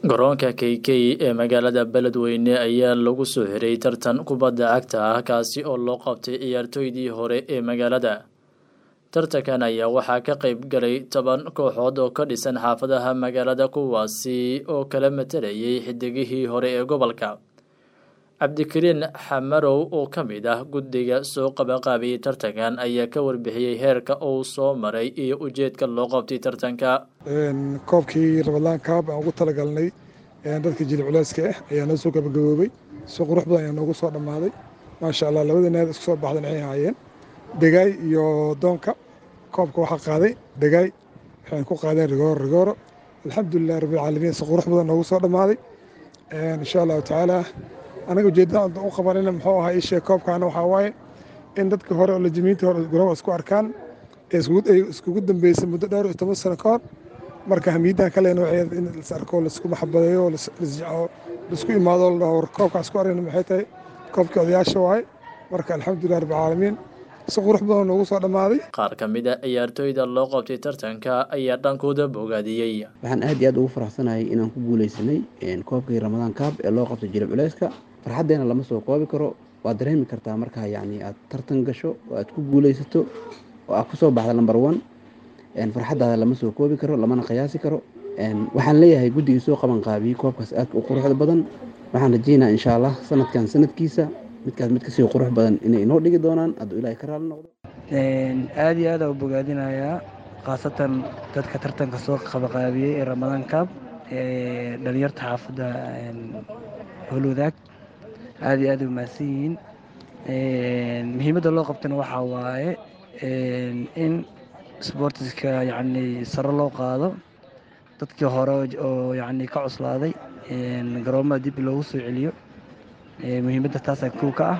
garoonka k k ee magaalada beledweyne ayaa lagu soo xiray tartan kubadda cagta ah kaasi oo loo qabtay ciyaartooydii hore ee magaalada tartankan ayaa waxaa ka qeyb galay toban kooxood oo ka dhisan xaafadaha magaalada kuwaasi oo kala matalayay xidigihii hore ee gobolka cabdikariin xamarow oo ka mid ah guddiga soo qabaqaabiyey tartankan ayaa ka warbixiyey heerka uu soo maray iyo ujeedka loo qabtay tartanka koobkii rabadlaan kaab aan ugu talagalnay dadka jilib culeyska ah ayaa noo soo gabagaboobay si qurux badan ayaa noogu soo dhammaaday maasha allah labada naad isku soo baxdan waxay ahaayeen degaay iyo doonka koobka waxaa qaaday degaay waxay ku qaadeen rigooro rigooro alxamdulilah rabbilcaalamiin si qurux badan noogu soo dhammaaday insha allahu tacaala anaga ujeeddada u qabanina muxuu ahaa ishee koobkaana waxaa waaye in dadka hore oo lajimiinta hore garoonka isku arkaan ay iskugu dambeysay muddo dhowr iyo toban sano ka hor marka hamiidan kalena waxay in las arko laisku maxabadeeyo laisku imaado la dhaho koobkaan isku aragna maxay tahay koobkii odayaasha waaye marka alxamdulilah rabbilcaalamiin si qurux badan noogu soo dhammaaday qaar ka mid a ciyaartooyda loo qabtay tartanka ayaa dhankooda bogaadiyey waxaan aad iyo aad ugu faraxsanahay inaan ku guuleysanay koobkii ramadaan kaab ee loo qabtay jilib culeyska farxaddeena lama soo koobi karo waad dareemi kartaa markaa yacni aad tartan gasho oo aad ku guuleysato oo aad kusoo baxda lamber one farxaddaada lama soo koobi karo lamana qiyaasi karo waxaan leeyahay guddigii soo qaban qaabiyey koobkaas aadka u quruxda badan waxaan rajeynaa insha allah sanadkan sanadkiisa midkaas mid kasii qurux badan inay inoo dhigi doonaan hadduu ilaahay ka raali noqdo aad iyo aad aa u bogaadinayaa khaasatan dadka tartanka soo qabaqaabiyey ee ramadaan kaab ee dhalinyarta xaafadda howlwadaag aad iyo aad u mahadsan yihiin muhiimadda loo qabtana waxaa waaye in sboortiska yacni sare loo qaado dadkii hore oo yacni ka cuslaaday garoomada dib loogu soo celiyo muhiimadda taasaa kow ka ah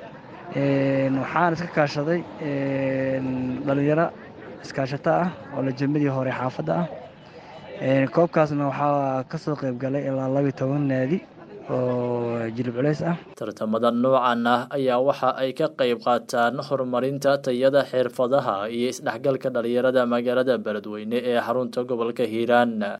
waxaan iska kaashaday dhalinyaro iskaashato ah oo lajamadii hore xaafadda ah koobkaasna waxaa ka soo qayb galay ilaa labiyo toban naadi oo jilib culeys ah tartamada noocan ah ayaa waxa ay ka qayb qaataan horumarinta tayada xirfadaha iyo isdhexgalka dhalinyarada magaalada beledweyne ee xarunta gobolka hiiraan